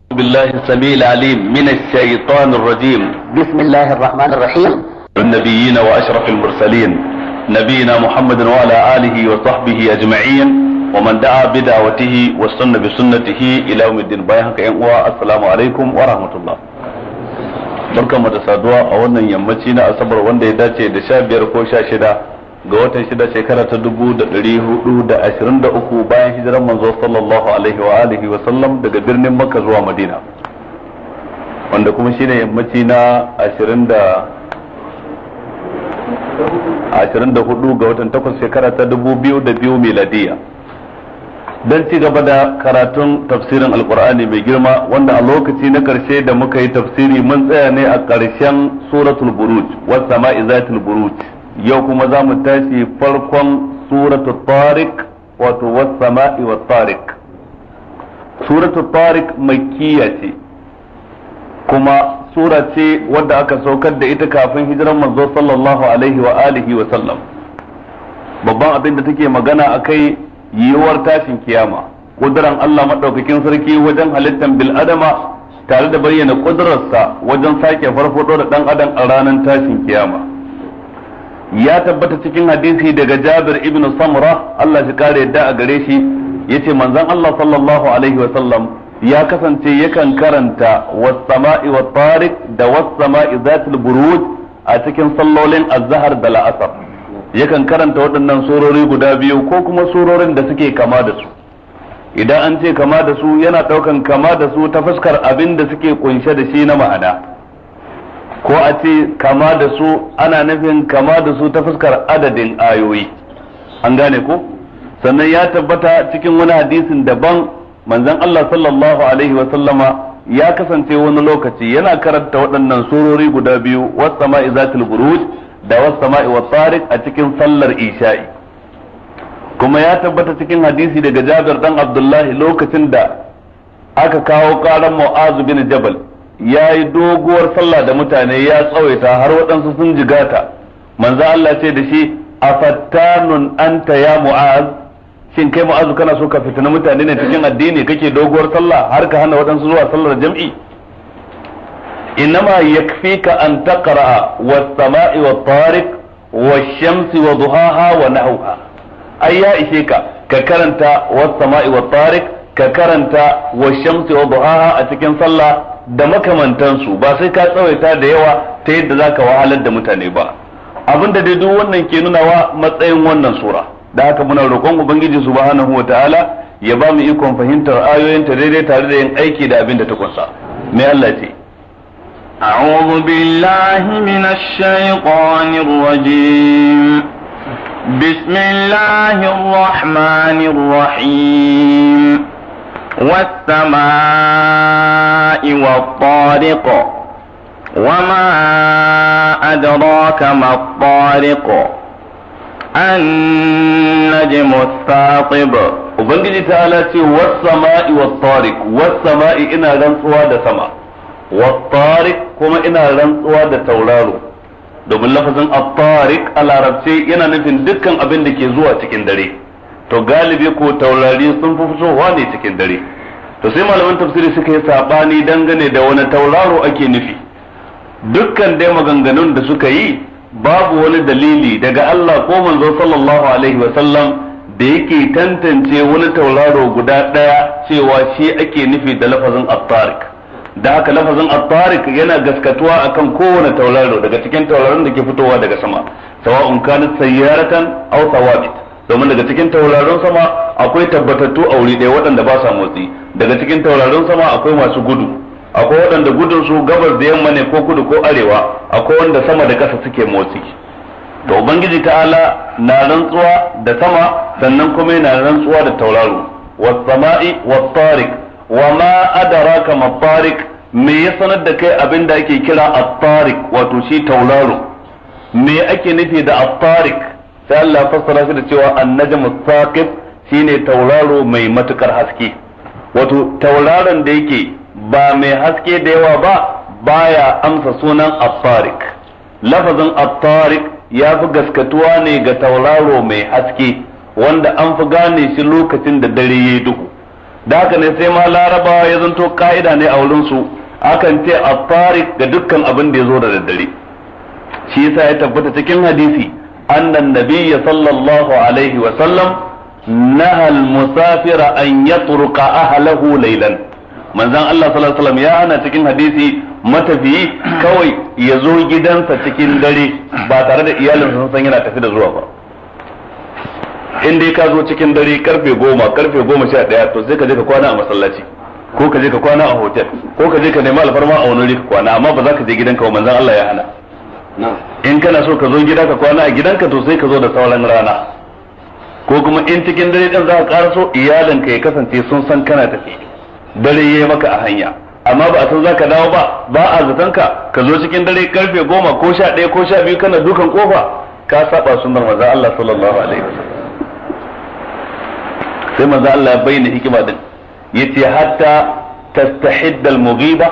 بالله السميع العليم من الشيطان الرجيم بسم الله الرحمن الرحيم النبيين واشرف المرسلين نبينا محمد وعلى اله وصحبه اجمعين ومن دعا بدعوته واستنى بسنته الى يوم الدين بايعك السلام عليكم ورحمه الله barkanmu da saduwa a wannan yammaci na asabar wanda ya dace da sha biyar ko sha shida ga watan shida shekara ta dubu da ɗari hudu da ashirin da uku bayan hijiran manzo sallallahu alaihi wa alihi wa sallam daga birnin makka zuwa madina wanda kuma shine yammaci na ashirin da ashirin da hudu ga watan takwas shekara ta dubu biyu da biyu miladiya don ci gaba da karatun tafsirin alkur'ani mai girma wanda a lokaci na karshe da muka yi tafsiri mun tsaya ne a ƙarshen suratul buruj was sama'i zatul buruj yau kuma za mu tashi farkon suratul tariq wato was sama'i wat tariq suratul tariq makkiya ce kuma sura ce wadda aka saukar da ita kafin hijiran manzo sallallahu alaihi wa alihi wa sallam babban abin da take magana akai yiwuwar tashin kiyama kuduran Allah madaukakin sarki wajen halittar bil adama tare da bayyana kudurarsa wajen sake farfado da dan adam a ranar tashin kiyama ya tabbata cikin hadisi daga Jabir ibn Samra Allah shi kare yadda a gare shi yace manzon Allah sallallahu alaihi wa sallam ya kasance yakan karanta was-sama'i wat-tariq da was-sama'i zatul buruj a cikin sallolin az-zahr da la'asar yakan karanta waɗannan surori guda biyu ko kuma surorin da suke kama da su idan an ce kama da su yana ɗaukan kama da su ta fuskar abin da suke kunshe da shi na ma'ana ko a ce kama da su ana nufin kama da su ta fuskar adadin ayoyi an gane ko sannan ya tabbata cikin wani hadisin daban manzon Allah sallallahu alaihi wa sallama ya kasance wani lokaci yana karanta waɗannan surori guda biyu was sama'i zatul buruj da was sama'i wat tariq a cikin sallar isha'i kuma ya tabbata cikin hadisi daga Jabir dan Abdullahi lokacin da aka kawo karan Mu'az bin Jabal ya yi doguwar sallah da mutane ya tsawaita har waɗansu sun jigata manzo Allah ce da shi afattanun anta ya Mu'az shin kai Mu'az kana so ka fitina mutane ne cikin addini kake doguwar sallah har ka hana waɗansu zuwa sallar jam'i إنما يكفيك أن تقرأ والسماء والطارق والشمس وضحاها ونحوها أي يا إشيك ككرنت والسماء والطارق ككرنت والشمس وضحاها أتكن صلى da makamantansu ba sai ka tsawaita da yawa ta yadda za ka wahalar da mutane ba abin da dai duk wannan ke nunawa matsayin wannan sura da haka muna roƙon ubangiji subhanahu wa ta'ala ya ba mu ikon fahimtar ayoyinta daidai tare da yin aiki da abin da ta kunsa mai Allah ce أعوذ بالله من الشيطان الرجيم بسم الله الرحمن الرحيم والسماء والطارق وما أدراك ما الطارق النجم الثاقب ubangiji ta ala ce was-sama'i wat-tariq was-sama'i ina rantsuwa da sama wat-tariq kuma ina rantsuwa da tauraro domin lafazin at-tariq a larabce yana nufin dukkan abin da ke zuwa cikin dare to galibi ko taurari sun fi fitowa ne cikin dare to sai malaman tafsiri suka yi sabani dangane da wani tauraro ake nufi dukkan dai maganganun da suka yi babu wani dalili daga Allah ko manzo sallallahu alaihi wa sallam da yake tantance wani tauraro guda ɗaya cewa shi ake nufi da lafazin at-tariq da haka lafazin at-tariq yana gaskatuwa akan kowane tauraro daga cikin tauraron da ke fitowa daga sama sawa'un kanat sayyaratan aw thawabit domin daga cikin tauraron sama akwai tabbatattu a wuri ɗaya waɗanda ba sa motsi daga cikin tauraron sama akwai masu gudu akwai waɗanda gudun su gabas da yamma ne ko kudu ko arewa akwai wanda sama da ƙasa suke motsi to ubangiji ta'ala na rantsuwa da sama sannan kuma yana rantsuwa da tauraro was sama'i was tariq wa ma adraka ma tariq me ya sanar da kai abin da ake kira at-tariq wato shi tauraro me ake nufi da at-tariq sai Allah fassara shi da cewa an-najmu as-saqib shine tauraro mai matukar haske wato tauraron da yake ba mai haske da yawa ba baya amsa sunan at-tariq lafazin at-tariq ya fi gaskatuwa ne ga tauraro mai haske wanda an fi gane shi lokacin da dare ya duhu da haka ne sai ma larabawa ya zanto ka'ida ne a wurin su akan ce at-tariq ga dukkan abin da ya zo da daddare shi yasa ya tabbata cikin hadisi annan nabiyya sallallahu alaihi wa sallam naha al-musafira an yatruka ahlahu laylan manzon Allah sallallahu alaihi wasallam ya hana cikin hadisi matafiyi kawai ya zo gidansa cikin dare ba tare da iyalinsa sun san yana tafi da zuwa ba in dai ka zo cikin dare karfe goma karfe goma sha ɗaya to sai ka je ka kwana a masallaci ko ka je ka kwana a hotel ko ka je ka nemi alfarma a wani ka kwana amma ba za ka je gidanka ba manzon Allah ya hana in kana so ka zo gida ka kwana a gidanka to sai ka zo da sauran rana ko kuma in cikin dare din za ka karaso iyalinka ya kasance sun san kana tafi dare yayi maka a hanya amma ba a san za ka dawo ba ba a zaton ka ka zo cikin dare karfe goma ko sha ɗaya ko sha biyu kana dukan kofa ka saba sunnar manzon Allah sallallahu alaihi wasallam sai manzo Allah ya bayyana hikima din yace hatta tastahid al-mughiba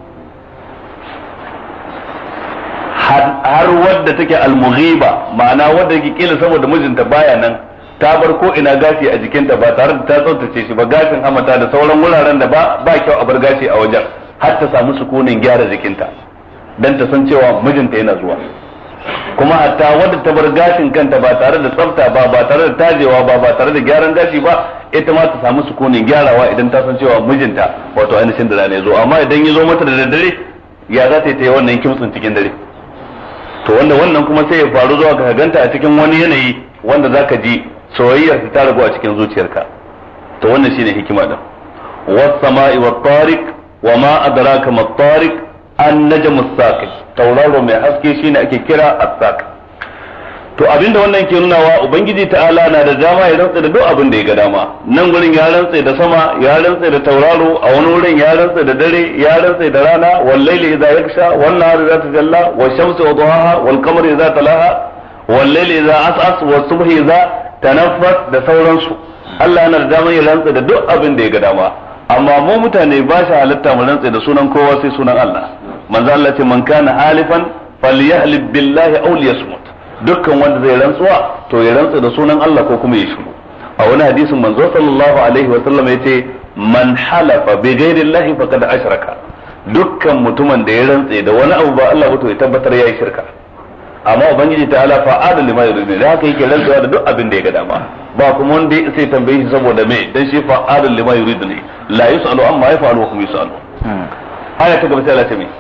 har wadda take al-mughiba ma'ana wadda yake kila saboda mijinta baya nan ta bar ko ina gashi a jikinta ba tare da ta tsaftace shi ba gashin hamata da sauran wuraren da ba ba kyau a bar gashi a wajen har ta samu sukunin gyara jikinta dan ta san cewa mijinta yana zuwa kuma hatta wadda ta bar gashin kanta ba tare da tsafta ba ba tare da tajewa ba ba tare da gyaran gashi ba ita ma ta samu sukunin gyarawa idan ta san cewa mijinta wato ainihin da ne zo amma idan ya zo mata da daddare ya za ta yi ta yi wannan kimtsin cikin dare to wanda wannan kuma sai ya faru zuwa ka ganta a cikin wani yanayi wanda zaka ji soyayyar ta ragu a cikin zuciyarka to wannan shine hikima din was sama'i wat tariq wa ma adraka mat tariq an najmu saqib tauraro mai haske shine ake kira as-saqib to abinda wannan ke nunawa ubangiji ta'ala na da dama ya rantsa da duk abin da ya ga dama nan gurin ya rantsa da sama ya rantsa da tauraro a wani wurin ya rantsa da dare ya rantsa da rana wal layli idza yaksha wan nahari idza tajalla wash shamsi wa duhaha wal qamari idza talaha wal layli idza as'as was subhi idza tanaffas da sauransu Allah yana da dama ya rantsa da duk abin da ya ga dama amma mu mutane ba shi halitta mu rantsa da sunan kowa sai sunan Allah manzo Allah ce man kana halifan falyahlib billahi aw liyasmut dukkan wanda zai rantsuwa to ya rantsa da sunan Allah ko kuma ya shiru a wani hadisin manzo sallallahu alaihi wa sallam yace man halafa bi ghairi Allah faqad ashraka dukkan mutumin da ya rantsa da wani abu ba Allah ba to ya tabbatar yayi shirka amma ubangiji ta ala fa'ala lima yuridu da haka yake rantsuwa da duk abin da ya ga dama ba kuma wanda sai tambaye shi saboda me dan shi fa'ala lima yuridu ne la yusalu amma yaf'alu wa hum yusalu aya ta gaba sai Allah ta mai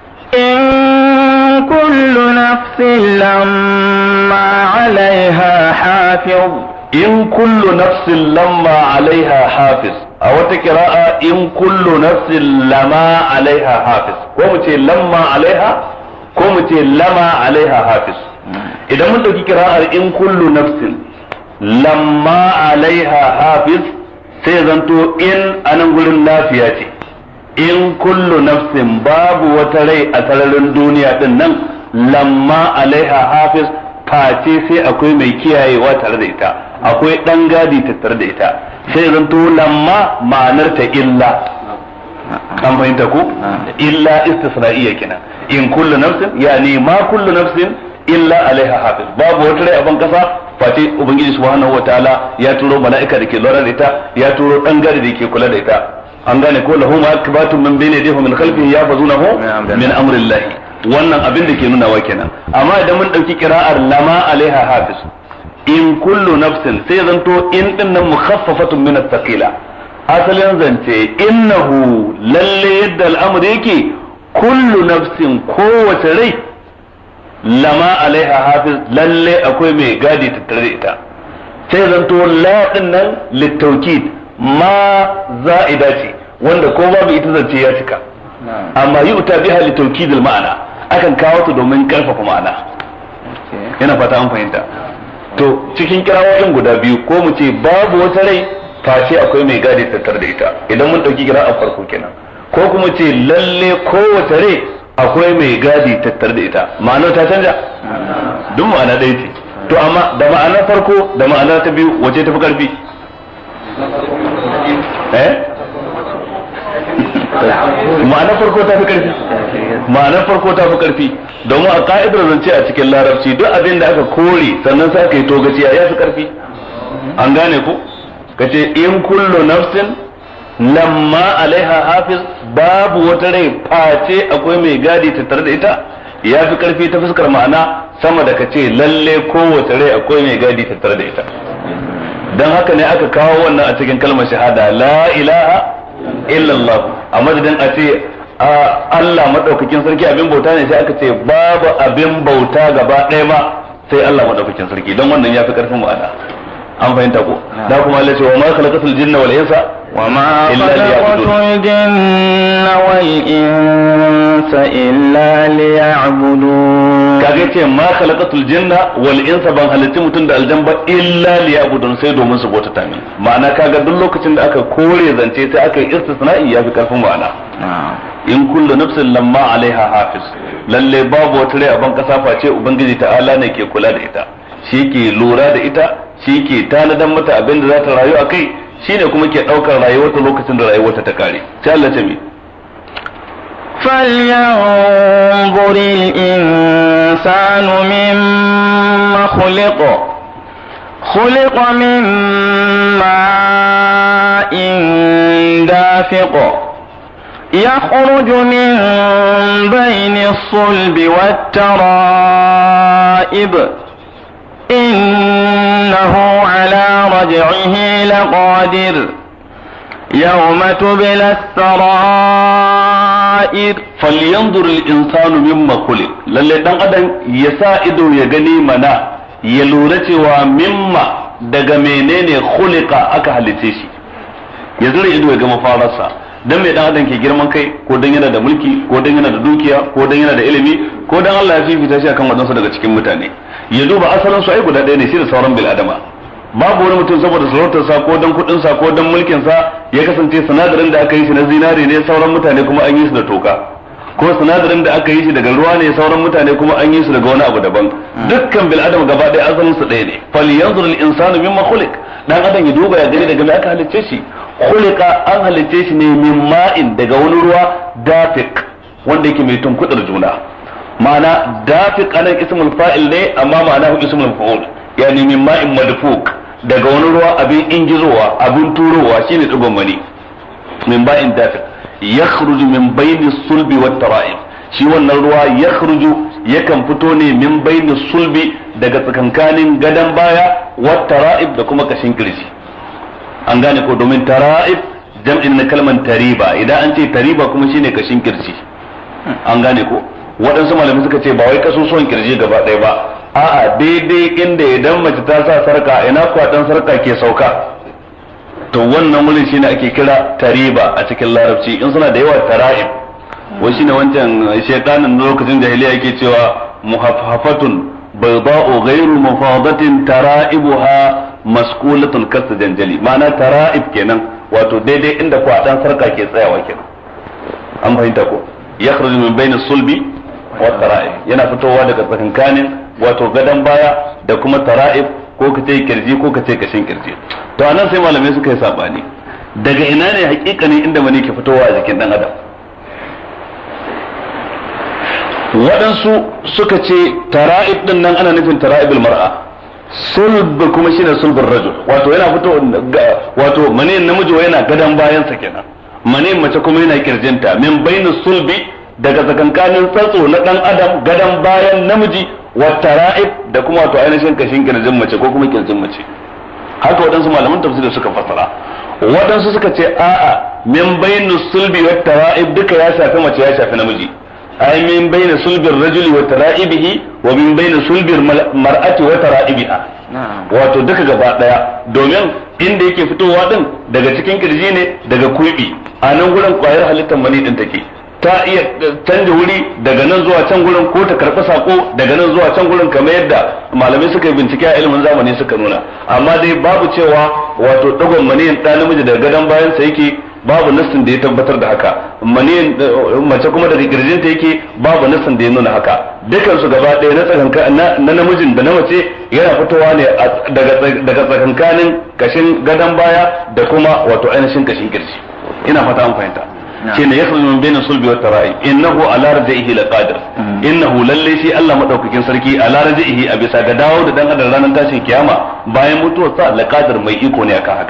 إن كل نفس لما عليها حافظ in kullu nafsin lamma alaiha hafiz a wata kira'a in kullu nafsin lama alaiha hafiz ko mu ce lamma alaiha ko mu ce lama alaiha hafiz idan mun dauki kira'ar in kullu nafsin lamma alaiha hafiz sai zanto in anan gurin lafiya ce in kullu nafsin babu wata rai a sararin duniya din nan lamma alaiha hafiz face sai akwai mai kiyayewa tare da ita akwai dan gadi tattare da ita sai zanto lamma ma'anar ta illa an fahimta ko illa istisna'iyya kenan in kullu nafsin yani ma kullu nafsin illa alaiha hafiz babu wata rai a ban kasa face ubangiji subhanahu wataala ya turo mala'ika da ke lura da ita ya turo dan gadi da ke kula da ita an gane ko lahu ma akbatun min bayni yadihi min khalfihi yafazunahu min amrillahi wannan abin da ke nunawa kenan amma idan mun dauki kira'ar lama alaiha hafiz in kullu nafsin sai zanto in din nan mukhaffafatun min at-thaqila asalin zance innahu lalle yadda al'amari yake kullu nafsin kowace rai lama alaiha hafiz lalle akwai mai gadi tattare da ita sai zanto la din nan littaukid ma za'ida ce wanda ko babu ita zance ya cika amma yi uta biha littaukid ma'ana akan kawo ta domin karfafa ma'ana yana fata an fahimta to cikin kirawoyin guda biyu ko mu ce babu wata rai face akwai mai gadi tattare da ita idan mun dauki kira a farko kenan ko kuma ce lalle kowace rai akwai mai gadi tattare da ita ma'anar ta canja duk ma'ana ɗaya ce to amma da ma'anar farko da ma'anar ta biyu wace tafi karfi eh ma'anar farko ta fi karfi ma'anar farko ta fi karfi domin a ka'idar zance a cikin larabci duk abin da aka kore sannan sai aka yi togaciya ya fi karfi an gane ku kace in kullu nafsin lamma alaiha hafiz babu wata rai face akwai mai gadi tattare da ita ya fi karfi ta fuskar ma'ana sama da kace lalle kowace rai akwai mai gadi tattare da ita dan haka ne aka kawo wannan a cikin kalmar shahada la ilaha illallah a madadin a ce Allah madaukakin sarki abin bauta ne sai aka ce babu abin bauta gaba ɗaya ma sai Allah madaukakin sarki don wannan ya fi karfin ma'ana an fahimta ko da kuma Allah ce wa ma khalaqatul jinna wal insa wa ma khalaqatul jinna wal insa illa liya'budun kaga ce ma khalaqatul jinna wal insa ban halitti mutum da aljan ba illa liya'budun sai domin su bauta min ma'ana kaga duk lokacin da aka kore zance sai aka yi istisna'i ya fi karfin ma'ana in kullu nafsin lamma alaiha hafiz lalle babu wata rai a ban kasa face ubangiji ta'ala ne ke kula da ita shi ke lura da ita shi ke tanadan mata abin da za ta rayu a kai shi ne kuma ke ɗaukar rayuwarta lokacin da rayuwarta ta kare sai Allah ta mi فلينظر الإنسان مما خلق خلق من ماء دافق يخرج من بين الصلب والترائب إنه على رجعه لقادر يوم تبلى السرائر فلينظر الإنسان مما خلق lalle dan adam ya sa ido ya gani mana ya lura cewa mimma daga menene khuliqa aka halice shi ya zura ido ya ga mafararsa dan mai dan adam ke girman kai ko dan yana da mulki ko dan yana da dukiya ko dan yana da ilimi ko dan Allah ya fifita shi akan wadansu daga cikin mutane ya duba asalin su ai guda ɗaya ne shi da sauran bil adama babu wani mutum saboda sarautar sa ko dan kudin sa ko dan mulkin sa ya kasance sinadarin da aka yi shi na zinare ne sauran mutane kuma an yi su da toka ko sinadarin da aka yi shi daga ruwa ne sauran mutane kuma an yi su daga wani abu daban dukkan bil adama gaba ɗaya asalin su ɗaya ne falyanzur al insanu mimma khuliq dan adam ya duba ya gani daga me aka halicce shi khuliqa an halicce shi ne min ma'in daga wani ruwa dafiq wanda yake mai tunkudar juna ma'ana dafiq anan ismul fa'il ne amma ma'ana hu ismul fa'ul yani min ma'in madfuk daga wani ruwa abin ingizowa abin turowa shine digon mani min ba'in dafiq yakhruju min bayni sulbi wat tara'ib shi wannan ruwa yakhruju yakan fito ne min bayni sulbi daga tsakankanin gadan baya wat tara'ib da kuma kashin kirji an gane ko domin tara'ib jam'in na kalman tariba idan an ce tariba kuma shine kashin kirji an gane ko waɗansu malamai suka ce ba wai kasusuwan kirji gaba ɗaya ba a'a daidai inda idan mace ta sa sarka ina kwaɗan sarka ke sauka to wannan wurin shine ake kira tariba a cikin larabci in suna da yawa tara'ib wai shine wancan shaytanin lokacin jahiliya yake cewa muhaffafatun bayda'u ghayru mufadatin tara'ibuha maskulatun kasta janjali ma'ana tara'ib kenan wato daidai inda kwaɗan sarka ke tsayawa kenan an fahimta ko yakhruju min bayni sulbi wa tara'ib yana fitowa daga tsakankanin wato gadan baya da kuma tara'ib ko kace kirji ko kace kashin kirji to anan sai malamai suka yi sabani daga ina ne hakikanin inda mani ke fitowa a jikin dan adam waɗansu suka ce tara'ib din nan ana nufin tara'ibul mar'a sulb kuma shine sulbur rajul wato yana fito wato mani namiji yana gadan bayansa kenan mani mace kuma yana kirjinta min bainu sulbi daga tsakankanin tsatso na dan adam gadan bayan namiji wa tara'ib da kuma wato ainihin kashin kirjin mace ko kuma kirjin mace haka waɗansu malaman tafsiri suka fassara waɗansu suka ce a'a min bainu sulbi wa tara'ib duka ya shafi mace ya shafi namiji ay min baina sulbir rajuli wa tara'ibihi wa min baina sulbir mar'ati wa tara'ibiha wato duka gaba daya domin inda yake fitowa din daga cikin kirji ne daga kuibi a nan gurin kwayar halittar mani din take ta iya canja wuri daga nan zuwa can gurin ko ta karɓi sako daga nan zuwa can gurin kamar yadda malamai suka yi bincike a ilimin zamani suka nuna amma dai babu cewa wato dagon maniyin ɗa namiji daga gadon bayansa yake babu nassin da ya tabbatar da haka maniyin mace kuma daga kirjinta yake babu nassin da ya nuna haka dukan su gaba ɗaya na tsakanka na namijin da na mace yana fitowa ne daga tsakankanin kashin gadon baya da kuma wato ainihin kashin kirji ina fata an fahimta shine yakhruju min bayna sulbi wat tara'i innahu ala raj'ihi laqadir innahu lalle shi Allah madaukakin sarki ala raj'ihi a bisa ga dawo da dan adam ranar tashin kiyama bayan mutuwar sa laqadir mai iko ne akan haka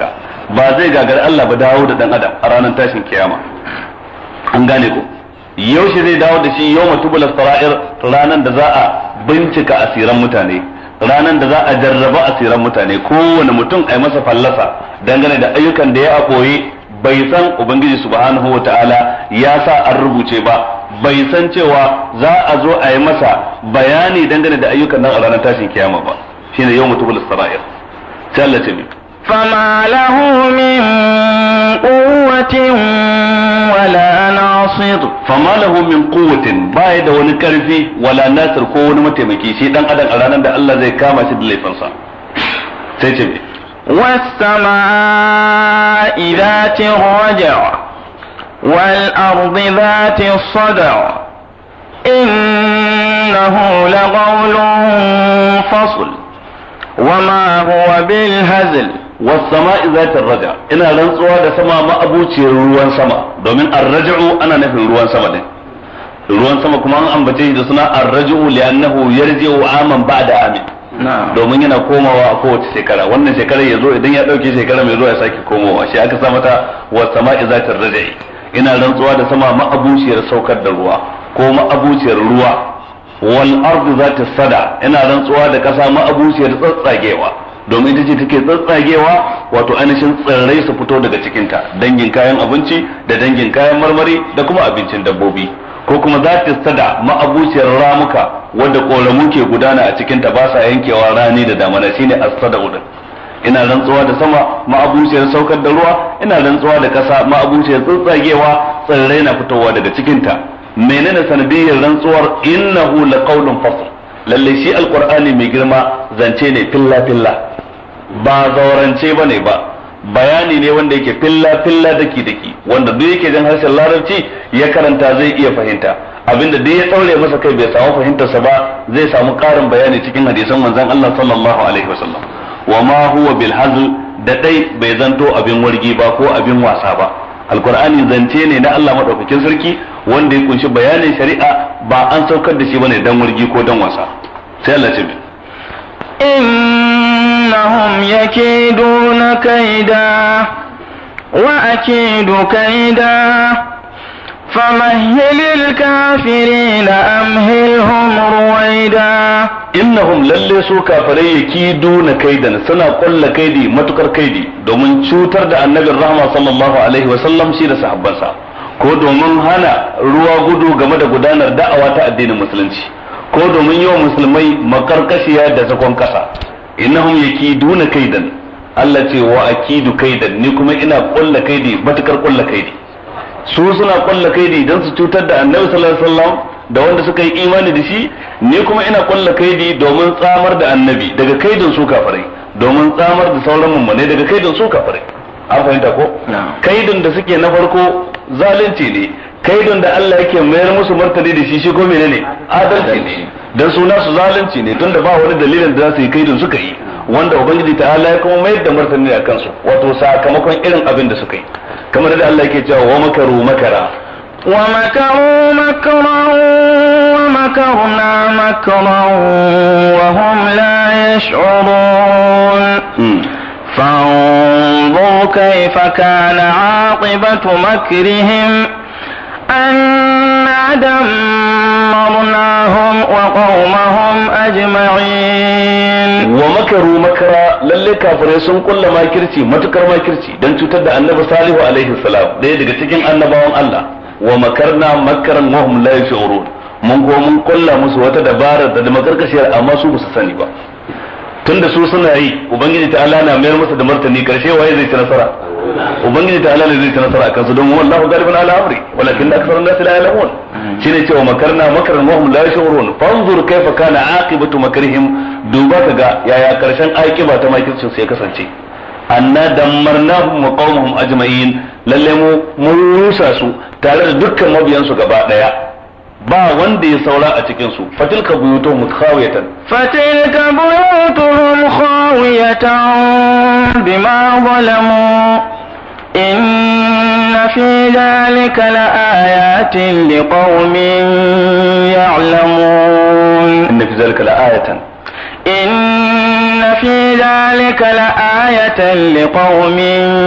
ba zai gagari Allah ba dawo da dan adam a ranar tashin kiyama an gane ko yaushe zai dawo da shi yau matubul sara'ir ranar da za a bincika asiran mutane ranar da za a jarraba asiran mutane kowane mutum a yi masa fallasa dangane da ayyukan da ya a koyi bai san ubangiji subhanahu wa ta'ala ya sa an rubuce ba bai san cewa za a zo a yi masa bayani dangane da ayyukan nan a ranar tashin kiyama ba shine yau matubul sara'ir sai Allah ce فما له من قوة ولا ناصر fama lahu min quwwatin baya da wani karfi wala nasir ko wani mataimaki shi dan adam a ranar da Allah zai kama shi da laifinsa sai ce me والسماء ذات الرجع والأرض ذات الصدع إنه لقول فصل وما هو بالهزل was-sama'i zatir raja ina rantsuwa da sama ma'abuciyar ruwan sama domin ar-raj'u ana nufin ruwan sama din ruwan sama kuma an ambace shi da suna ar-raj'u li'annahu yarji'u aman ba'da amin domin yana komawa a kowace shekara wannan shekarar ya zo idan ya dauke shekara mai zuwa ya sake komowa shi aka sa mata was-sama'i zatir raja ina rantsuwa da sama ma'abuciyar saukar da ruwa ko ma'abuciyar ruwa wal ardu zati sada ina rantsuwa da kasa ma'abuciyar tsatsagewa domin ita ce take tsatsagewa wato ainihin tsirrai su fito daga cikinta dangin kayan abinci da dangin kayan marmari da kuma abincin dabbobi ko kuma za ta sada ma'abuciyar ramuka wadda koramu ke gudana a cikinta ba sa yankewa rani da damana shine as-sada udin ina rantsuwa da sama ma'abuciyar saukar da ruwa ina rantsuwa da kasa ma'abuciyar tsatsagewa tsirrai na fitowa daga cikinta menene sanadiyyar rantsuwar innahu laqawlun fasl lalle shi alqur'ani mai girma zance ne filla filla ba zaurance bane ba bayani ne wanda yake filla filla daki daki wanda duk yake jin harshen larabci ya karanta zai iya fahimta abinda duk ya daure masa kai bai samu fahimtarsa ba zai samu karin bayani cikin hadisan manzon Allah sallallahu alaihi wasallam wa ma huwa bil hazl da dai bai zanto abin wargi ba ko abin wasa ba alkur'ani zance ne na Allah madaukakin sarki wanda ya kunshi bayanin shari'a ba an saukar da shi bane dan wargi ko dan wasa sai Allah ce إنهم يكيدون كيدا وأكيد كيدا فمهل الكافرين أمهلهم رويدا innahum lalle su kafirai yakiduna kaidan suna kulla kaidi matukar kaidi domin cutar da annabin rahma sallallahu alaihi wa sallam shi da sahabbansa ko domin hana ruwa gudu game da gudanar da'awa ta addinin musulunci ko domin yawan musulmai makarkashiya da zakon kasa innahum yakiduna kaidan Allah ce wa akidu kaidan ni kuma ina kulla kaidi matukar kulla kaidi su suna kulla kaidi dan su cutar da annabi sallallahu alaihi wasallam da wanda suka yi imani da shi ni kuma ina kulla kaidi domin tsamar da annabi daga kaidin su kafirai domin tsamar da sauran mummune daga kaidin su kafirai an fahimta ko kaidin da suke na farko zalunci ne kaidin da Allah yake mayar musu martani da shi shi ko menene adalci ne dan suna su zalunci ne tunda ba wani dalilin da za su yi kaidin suka yi wanda ubangiji ta'ala ya kuma mayar da martani a kansu wato sakamakon irin abin da suka yi kamar da Allah yake cewa wa makaru makara ومكروا مكرا ومكرنا مكرا وهم لا يشعرون فانظر كيف كان عاقبة مكرهم أنا دمرناهم وقومهم أجمعين ومكروا مكرا lalle kafirai sun kulla makirci matukar makirci don cutar da annabi salihu alaihi salam ɗaya daga cikin annabawan Allah wa makarna makaran wa hum la yashurun mun ko mun kulla musu wata dabarar da makarkashiyar amma su ba su sani ba tunda su suna yi ubangiji ta Allah na mayar musu da martani karshe waye zai ci nasara ubangiji ta Allah ne zai ci nasara akan su don wallahu galibun ala amri walakin aktharun nas la ya'lamun shine cewa makarna makaran wa hum la yashurun fanzur kaifa kana aqibatu makrihim duba kaga yaya karshen aqiba ta makircin su ya kasance anna dammarnahum wa qaumahum ajma'in lalle mu mun rusa su tare da dukkan mabiyansu gaba daya ba wanda ya saura a cikin su fatilka buyutuhum khawiyatan فتلك بيوتهم خاوية بما ظلموا إن في ذلك لآيات لقوم يعلمون inna fi zalika la'ayatan إن في ذلك لآية لقوم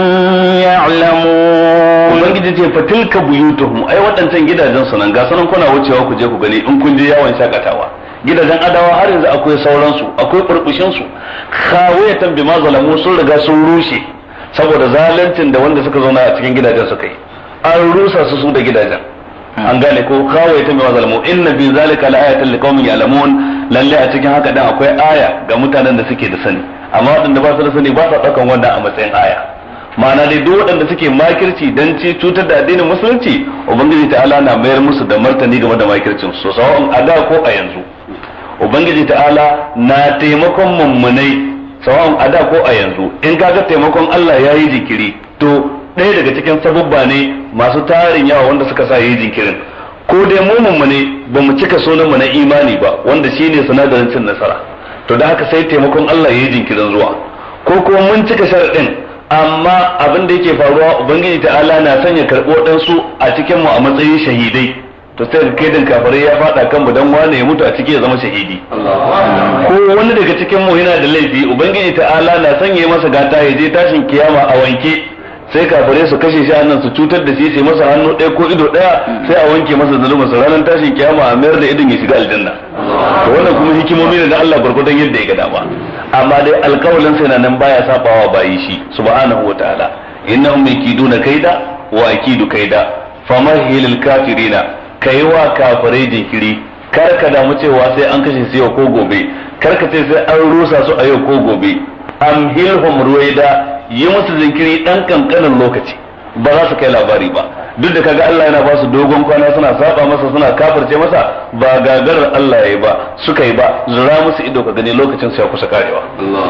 يعلمون ubangiji ce fa tilka buyutuhum ai waɗancan gidajen su nan ga sanan kuna wucewa ku je ku gani in kun je yawon shakatawa gidajen adawa har yanzu akwai sauran su akwai burbushin su khawiyatan bima zalamu sun riga sun rushe saboda zaluncin da wanda suka zauna a cikin gidajen suka yi an rusa su su da gidajen an gane ko khawiyatan bima zalamu inna fi zalika la'ayatan liqaumin ya'lamun lalle a cikin haka dan akwai aya ga mutanen da suke da sani amma waɗanda ba su da sani ba sa ɗaukan wannan a matsayin aya ma'ana dai duk waɗanda suke makirci dan ci cutar da addinin musulunci ubangiji ta'ala na mayar musu da martani game da makircin su sawa'un a da ko a yanzu ubangiji ta'ala na taimakon mummunai sawa'un a da ko a yanzu in kaga taimakon Allah ya yi jinkiri to ɗaya daga cikin sabubba ne masu tarin yawa wanda suka sa yi jinkirin ko dai mu mummune ba mu cika sunan mu na imani ba wanda shine sinadarin cin nasara to da haka sai taimakon Allah ya yi jinkirin zuwa ko kuma mun cika sharaɗin amma abin da yake faruwa ubangiji ta'ala na sanya karɓo ɗansu a cikin mu a matsayin shahidai to sai kai din kafirai ya faɗa kan mu dan wane ya mutu a ciki ya zama shahidi ko wani daga cikin mu yana da laifi ubangiji ta'ala na sanya masa gata ya je tashin kiyama a wanke sai kafirai su kashe shi annan su cutar da shi sai masa hannu ɗaya ko ido ɗaya sai a wanke masa zulumin sa ranar tashin kiyama a mayar da idon ya shiga aljanna to wannan kuma hikimomi ne na Allah gurgurdan yadda ya ga dama amma dai alƙawalin sa yana nan baya sabawa bayi shi subhanahu wataala innahum yakiduna kaida wa akidu kaida famahilil kafirina kai wa kafirai jinkiri kar ka damu cewa sai an kashe su yau ko gobe kar ka ce sai an rusa su a yau ko gobe amhilhum ruwaida yi musu jinkiri dan kankanin lokaci ba za su kai labari ba duk da kaga Allah yana ba su dogon kwana suna saba masa suna kafirce masa ba gagarar Allah yayi ba suka yi ba zura musu ido ka gani lokacin su ya kusa karewa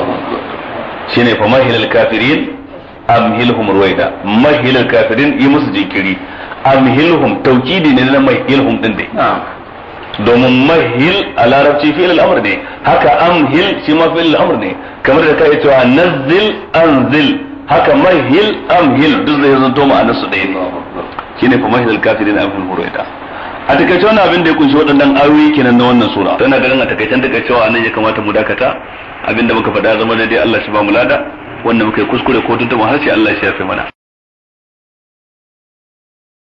shine fa mahilal kafirin amhilhum ruwaida mahilal kafirin yi musu jinkiri amhilhum tawkidi ne na mahilhum din dai domin mahil a larabci fi'il al'amr ne haka amhil shi ma fi'il al'amr ne kamar da kai cewa nazzil anzil haka mahil amhil duk zai zanto ma'anar su ɗaya ne shine fa mahil al-kafirin amhil hurayda a takaice wannan abin da ya kunshi waɗannan ayoyi kenan na wannan sura tana ganin a takaicen daga cewa anan ya kamata mu dakata abinda muka faɗa zama daidai Allah shi ba mu lada wannan muka yi kuskure ko tuntuma har sai Allah shi ya fi mana